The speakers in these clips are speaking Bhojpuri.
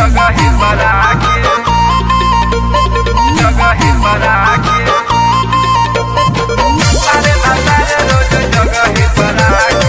जगह बना के जगह बना के अरे भतार रोज जगह बना के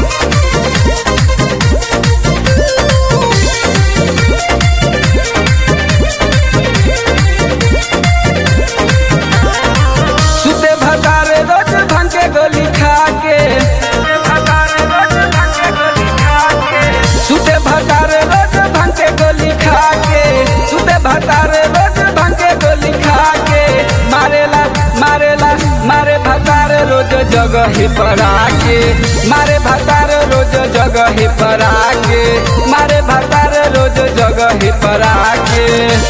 सुते भतारे रोज भांग के गोली खा के भतार रोज भांगे गोली खा के सुते भतारे रोज भांग के गोली खा के सुते भतारे रोज भांग के गोली खा के मारेला मारेला मारे भतारे रोज जगह पर आके मारे भतारे रोज जगह पर आके मारे भतारे रोज जगह पर आके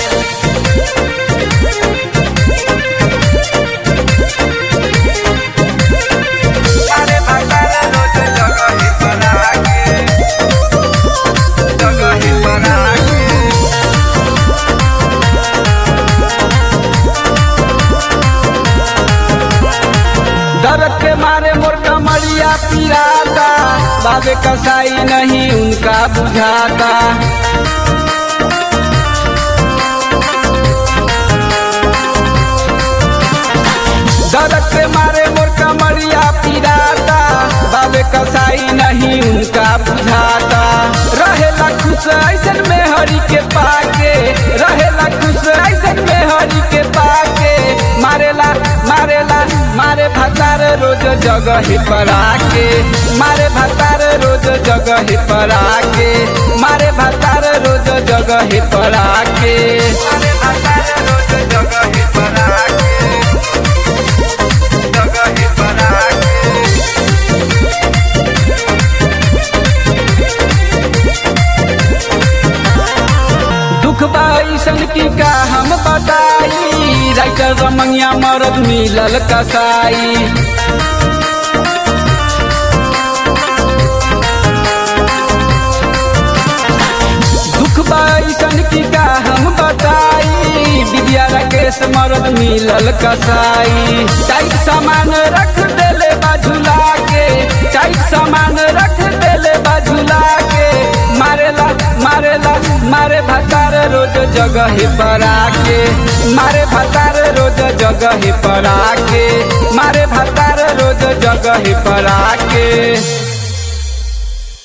अरे भतार रोज जगह बना के जगह बना के दर्द के मारे मोर कमरिया पिराता बाबे कसाई नहीं उनका बुझाता दर्द के मारे मोर कमरिया पिराता बाबे कसाई नहीं उनका बुझाता रहेला खुश ऐसन में हरि के पाके रहेला खुश ऐसन में हरि के पाके मारेला मारेला मारे भतार रोज जगह पर आके मारे भतार रोज जगह पर आके मारे भतार रोज जगह पर आके अरे भतार रोज जगह बना के जगह बना के दुख बाईसन की का हम बताई राइटर रमंगिया मरद मिलल कसाई दुख बाईसन की का हम बताई विद्या राकेश मरद मिलल कसाई टाइट सामान रख देले बाझुला के टाइट सामान रख देले बाझुला के मारेला मारेला मारे भतार रोज जगह पर आके मारे भतार रोज जगह पर आके मारे भतार रोज जगह पर आके